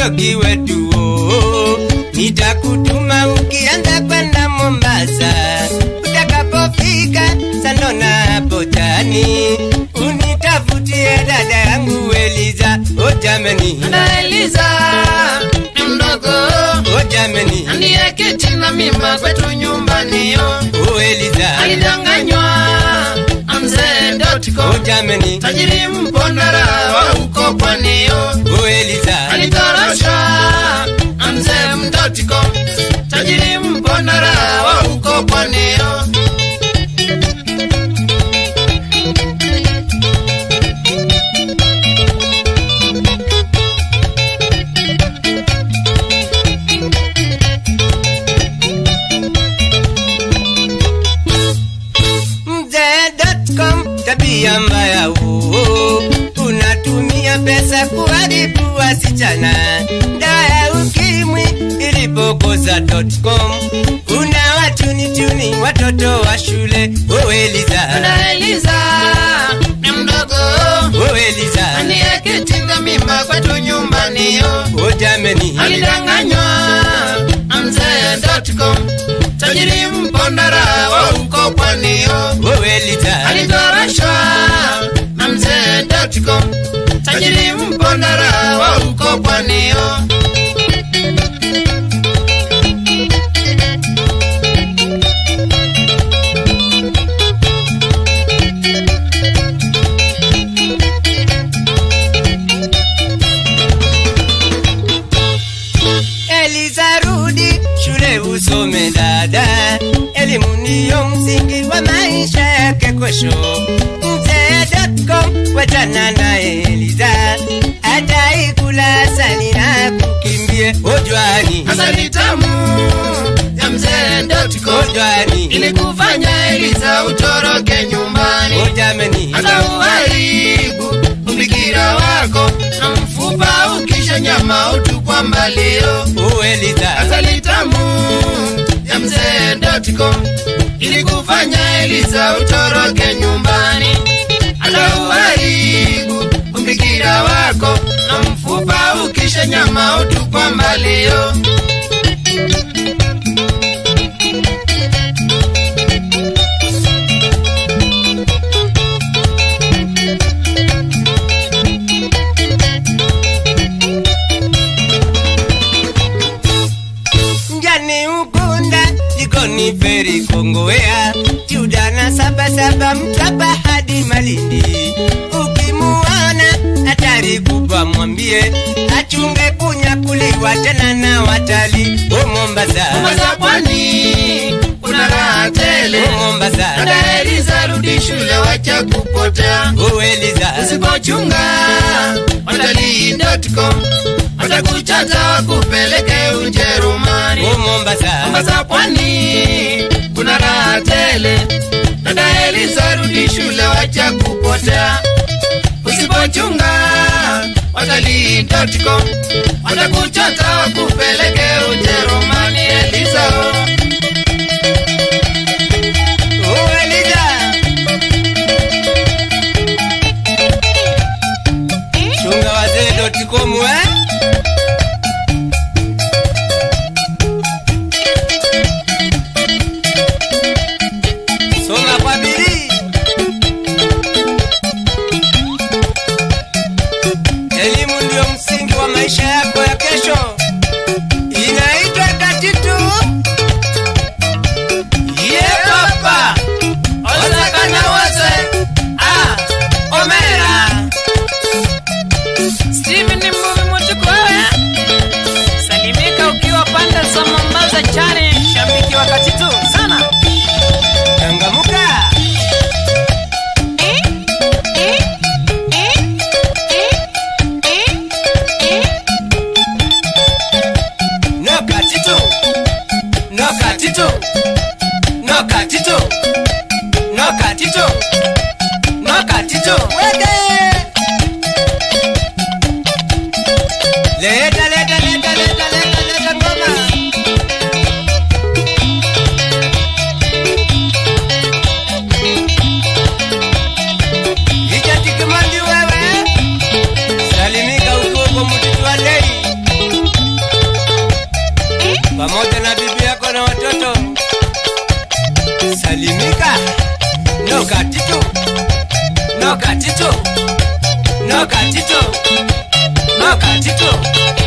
Njoki wetu oh, nitakutuma ukianza kwenda Mombasa, utakapofika Sandona hapo Tani, unitafutie dada yangu Eliza. O jameni, na Eliza ni mdogo o jameni, ndiye kiti na mimba kwetu nyumbani yo o Eliza, alidanganywa na mzee o Dotco jameni, tajiri mpondara wa huko pwani yo o Eliza, alitoroshwa na mzee Mdotiko tajiri mpondara wa huko pwani yo mzee.com tabia mbaya huo, unatumia pesa kuharibu wasichana. Dawa ya ukimwi ilipokoza.com, una watuni-tuni watoto wa shule. O Eliza, na Eliza ni mdogo o Eliza, ndiye kiti na mimba kwetu nyumbani yo o jameni, alidanganywa na mzee Dotcom tajiri mpondara wa huko pwani yo o Eliza, alitoroshwa na mzee Dotcom tajiri mpondara wa huko pwani yo Eliza rudi shule usome dada, elimu ndiyo msingi wa maisha yake kesho. Mzee.com wachana naye Eliza, ataikula asali na kukimbie ojwani, asali tamu ya mzee Dotcom ojwani, ili kufanya Eliza utoroke nyumbani ojameni, hata uharibu ubikira wako na mfupa ukisha nyama utupwa mbalio o Eliza, asali tamu ya mzee Dotcom ili kufanya Eliza utoroke nyumbani hata uharibu ubikira wako na mfupa ukisha nyama utupwa mbalio njani ukunda jikoni feri kongowea judana sabasaba mtapa hadi malindi ukimuona hatari kubwa mwambie achunge kunyakuliwa tena na watali o mombasa Mombasa pwani kuna raha tele o mombasa dada Eliza rudi shule wacha kupotea o eliza usipochunga watalii.com watakuchata wakupeleke Ujerumani. o mombasa Mombasa pwani kuna raha tele, dada Eliza rudi shule wacha kupotea. Usipochunga watalii.com watakuchata wakupeleke Ujerumani. Eliza oh. o eliza chunga wazee.com eh soma kwa bidii elimu ndio msingi wa maisha yako ya kesho inaitwa katitu Ye papa osakana wose ah omera Steven Mbuvi Mutuku no katito no katito